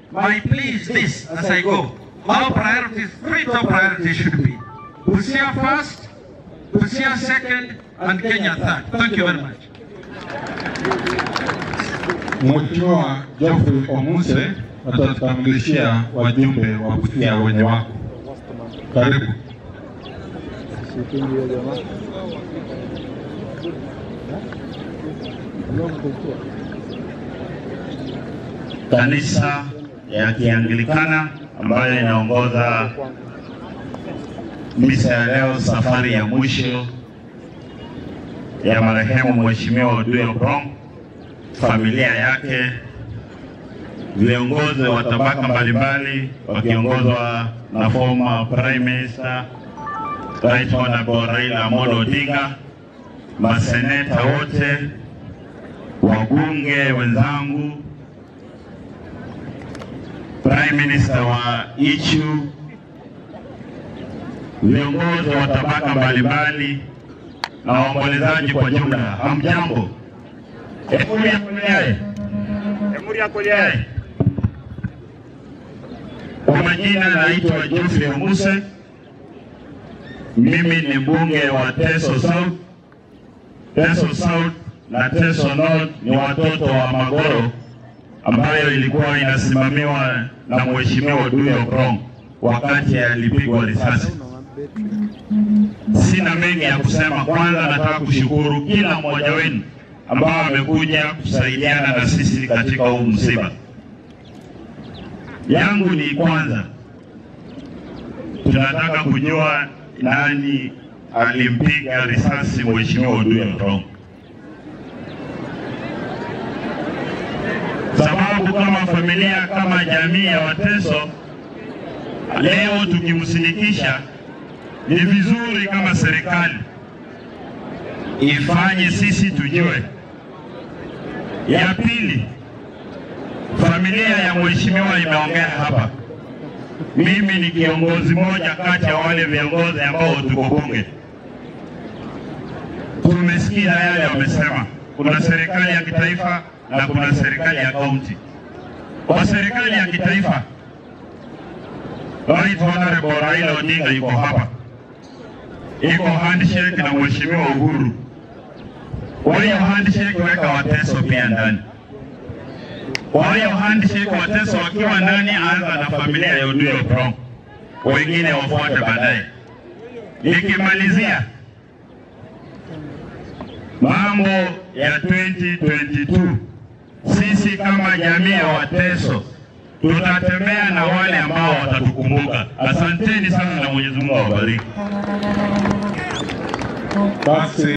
my plea is this as I go. Our priorities, three top priorities should be Busia first, Busia second, and Kenya third. Thank you very much. Mheshimiwa Geoffrey Omuse atatukamilishia wajumbe wa Busia wenye wako. Karibu. kanisa ya Kianglikana ambayo inaongoza misa ya leo, safari ya mwisho ya marehemu Mheshimiwa Oduya Obrong, familia yake, viongozi wa tabaka mbalimbali wakiongozwa na former Prime Minister Right Honorable Raila Amolo Odinga, maseneta wote, wabunge wenzangu, Prime Minister wa Ichu, viongozi wa tabaka mbalimbali na waombolezaji kwa jumla, hamjambo? Emuri ya kuliae, emuri ya kuliae. Kwa majina naitwa Geoffrey Omuse, mimi ni mbunge wa Teso South. Teso South na Teso North ni watoto wa Magoro ambayo ilikuwa inasimamiwa na Mheshimiwa Oduya Obrong wakati alipigwa risasi. Sina mengi ya kusema. Kwanza nataka kushukuru kila mmoja wenu ambao amekuja kusaidiana na sisi katika huu msiba. Yangu ni kwanza, tunataka kujua nani alimpiga risasi Mheshimiwa Oduya Obrong. sababu kama familia, kama jamii ya Wateso leo tukimsindikisha, ni vizuri kama serikali ifanye sisi tujue. Ya pili, familia ya mheshimiwa imeongea hapa. Mimi ni kiongozi mmoja kati ya wale viongozi ambao tuko bunge. Tumesikia yale wamesema, kuna serikali ya kitaifa na kuna serikali ya kaunti. Kwa serikali ya kitaifa, Right Honorable Raila Odinga yuko hapa, iko handshake na mheshimiwa Uhuru. Kwa hiyo handshake weka Wateso pia ndani. Kwa hiyo handshake Wateso wakiwa ndani, anza na familia ya Oduya Obrong, wengine wafuate baadaye. Nikimalizia mambo ya 2022 sisi kama jamii ya Wateso tutatembea na wale ambao watatukumbuka. Asanteni sana na Mwenyezi Mungu awabariki. Basi